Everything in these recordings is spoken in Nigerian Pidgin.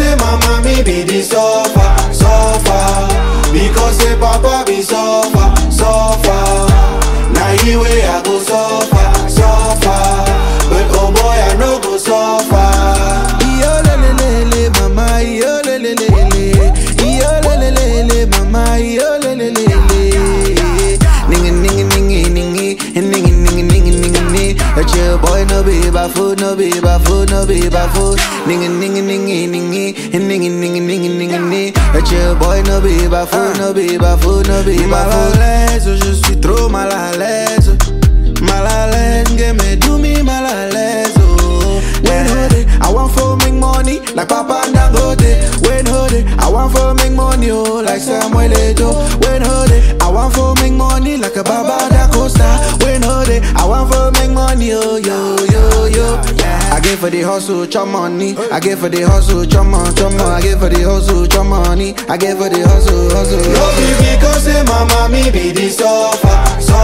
say mama me be the suffer, suffer. Because say papa be suffer, suffer. Now he way I go suffer, suffer. But oh boy I no go suffer. Iyo lele lele mama iyo lele lele Iyo lele lele mama iyo lele lele Ningi ningi ningi ningi Ningi ningi ningi ningi ningi That your boy no be food no be food no be food Ningi ningi ningi ningi Ningi ningi ningi ningi ningi That your boy no be food no be food no be Mal à l'aise, je suis trop mal à l'aise Mal à l'aise, que me do me mal à l'aise oh. When hold it, I want for make money like Papa Dangote. When hold it, I want for make money oh like Samuel Eto'o. When hold it, I want for make money like a Baba Da Costa. When hold it, I want for make money oh yo yo yo. I get for the hustle, chop money. I get for the hustle, chop money, chop money. I get for the hustle, chop money. I get for the hustle, hustle. No be because say mama me be the suffer,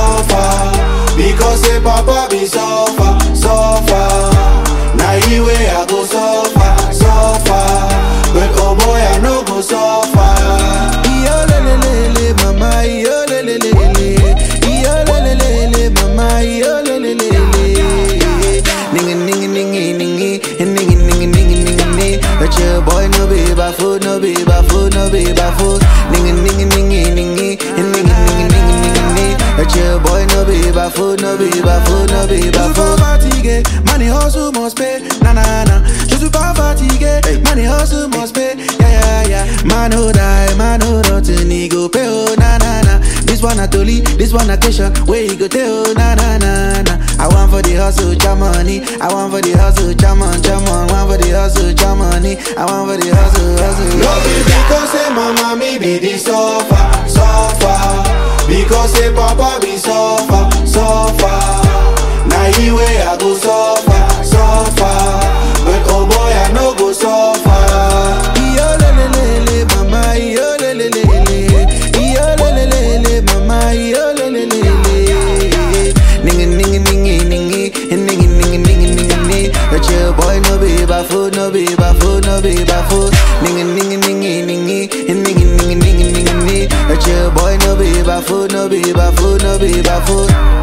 suffer. Because say papa be suffer, suffer. Now he way I go suffer, suffer. But oh boy I no go suffer. Iyo lele lele mama iyo lele lele Iyo lele lele mama iyo lele lele Ningi ningi ningi ningi Ningi ningi ningi ningi ningi But your boy no be food no be food no be food Ningi ningi ningi ningi Ningi ningi ningi ningi ningi But your boy no be food no be food no be food Je suis pas fatigué Money hustle must pay Na na na Je suis pas fatigué Money hustle must pay Yeah yeah yeah Man who die Man who rotten He go pay oh na na na This one a Toli This one a Kesha Where he go tell oh na na na na I want for the hustle cha money I want for the hustle cha mon cha mon Want for the hustle cha money I want for the hustle hustle No be because say mama me be the suffer, suffer. Because say papa be suffer, suffer. Now he way I go suffer, suffer. But oh boy I no go suffer. Iyo lele lele mama iyo lele lele Iyo lele lele mama iyo lele lele Ningi ningi ningi ningi Ningi ningi ningi ningi ningi That your boy no be food no be food no be food Ningi ningi ningi ningi Ningi ningi ningi ningi ningi That your boy no be food no be food no be food